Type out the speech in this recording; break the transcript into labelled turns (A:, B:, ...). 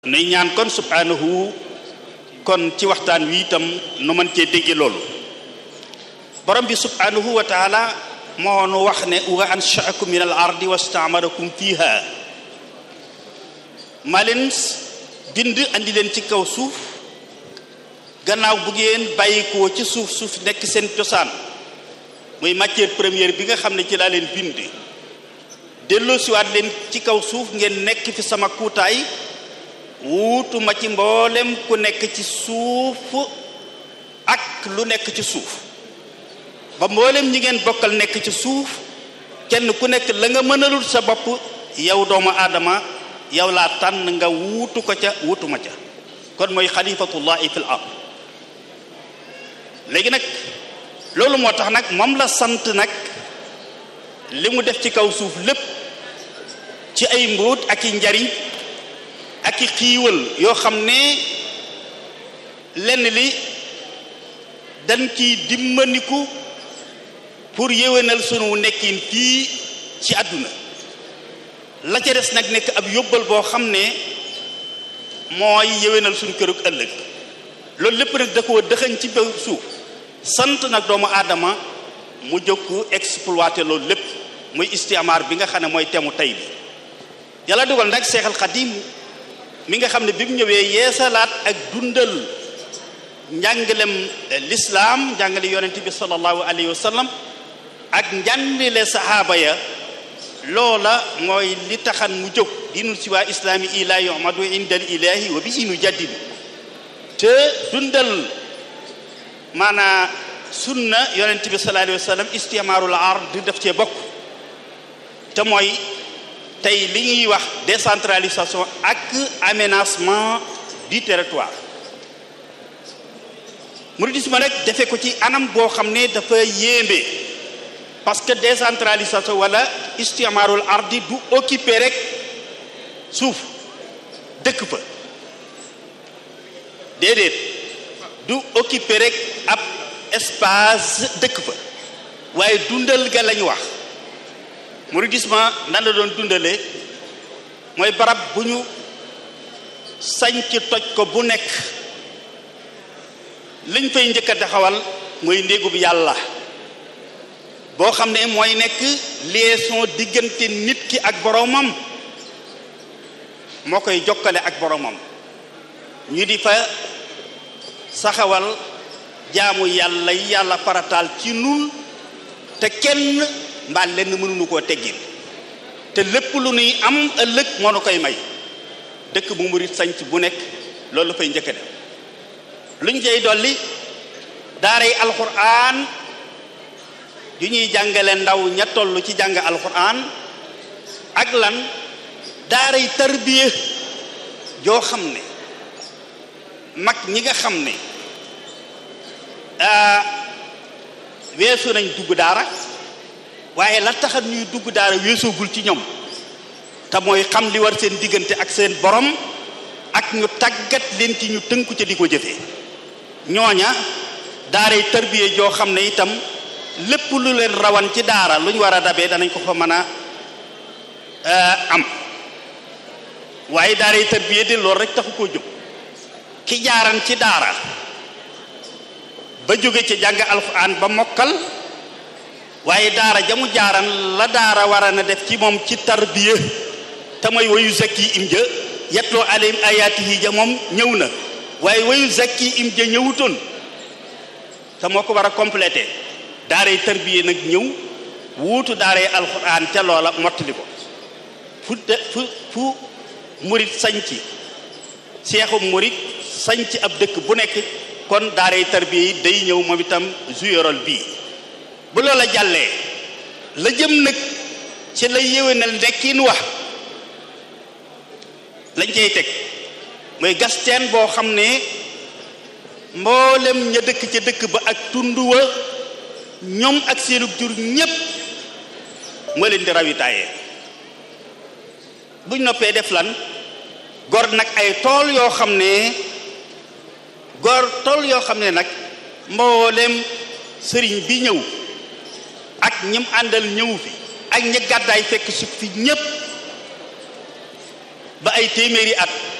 A: nuy ñaan kon subhanahu kon ci waxtaan wi itam nu mën cee dégge loolu borom bi subhanahu wa taala moo nu wax ne wa anshaakum min al ardi wastaamarakum fiha maa leen bind andi leen ci kaw suuf gannaaw bu ngeen bàyyikoo ci suuf suuf nekk seen cosaan muy matière première bi nga xam ne ci laa leen bind delloosiwaat leen ci kaw suuf ngeen nekk fi sama kuutaay wuutuma ci mboolem ku nekk ci suuf ak lu nekk ci suuf ba mboolem ñi ngeen bokkal nekk ci suuf kenn ku nekk la nga mënalul sa bopp yow doomu aadama yow laa tànn nga wuutu ko ca wuutuma ca kon mooy xalifatullahi fil ard léegi nag loolu moo tax nag moom la sant nag li mu def ci kaw suuf lépp ci ay mbóot ak i njariñ ak i xiiwal yoo xam ne lenn li dañ ciy dimbandiku pour yéwénal sunu nekkin fii ci àdduna la ca des nag nekk ab yóbbal boo xam ne mooy yéwénal sunu kërug ëllëg loolu lépp nag da koo dëxañ ci ba suuf sant nag doomu aadama mu jóg exploité loolu lépp muy istiamaar bi nga xam ne mooy temu tey bi yàlla dugal nag seexal xadim mi nga xam ne bi mu ñëwee yeesalaat ak dundal njàngalem lislaam njàngale yonent bi sallallahu alayhi wa sallam ak njàngale sahaaba ya loola mooy li taxan mu jóg dinul si waa islaami ila yuhmadu inda al ilahi wa bihi nu jaddidu te dundal maanaa sunna yonent bi sallallahu alayhi wa sallam istimaarul ard daf cee bokk te mooy tey li ñuy wax décentralisation ak aménagement du territoire mouridisme rek defe ko ci anam boo xam ne dafa yéembe parce que décentralisation wala istimaarul ardi du occuper rek suuf dëkk fa déedéet du occuper rek ab espace dëkk fa waaye dundal ga lañu wax mouridisme nan la doon dundale mooy barab bu ñu sañc toj ko bu nekk liñ fay njëkk a taxawal mooy néegub yàlla boo xam ne mooy nekk liaison diggante nit ki ak boroomam moo koy jokkale ak boroomam ñu di fa saxawal jaamu yàlla yi yàlla farataal ci nun te kenn mbaa lenn mënuñu koo teggin te lépp lu nuy am ëllëg moo nu koy may dëkk bu murit sanc bu nekk loolu la fay njëkk a def lu ñu cay dolli daaray alxuraan yu ñuy jàngale ndaw ña toll ci jàng alxuraan ak lan daaray tarbiya joo xam ne mag ñi nga xam ne weesu nañ dugg daara waaye la taxat ñuy dugg daara weesoogul ci ñoom te mooy xam li war seen diggante ak seen borom ak ñu tàggat leen ci ñu tënku ca di ko jëfee ñooña daaray tarbiye joo xam ne itam lépp lu leen rawan ci daara lu ñu war a dabee danañ ko fa mën a am waaye daaray tarbiye de loolu rek taxu koo jóg ki jaaran ci daara ba jóge ci jàng alxuraan ba mokkal waaye daara jamu jaaran la daara war a na def ci moom ci tarbiya te mooy wayu zakki im ja yetloo alayhim ayaatihi ja moom ñëw na waaye wayu zakki im ja ñëwutoon te moo ko war a complété daaray tarbiya nag ñëw wuutu daaray alxuraan ca loola mottali ko fu de fu fu murit sañci seexu murit sañci ab dëkk bu nekk kon daaray tarbiya yi day ñëw moom itam jouerol bii bu loola jàllee la jëm nag ci la yéwénal nekkin wax lañ cay teg mooy gas teen boo xam ne mboolem ña dëkk ca dëkk ba ak tund wa ñoom ak seenu jur ñépp moo leen di rawitaayee buñ noppee def lan gor nag ay tool yoo xam ne gor tool yoo xam ne nag mboolem sëriñ bi ñëw ak ñim àndal ñëw fi ak ñi gàddaay fekk su fi ñépp ba ay téeméeri at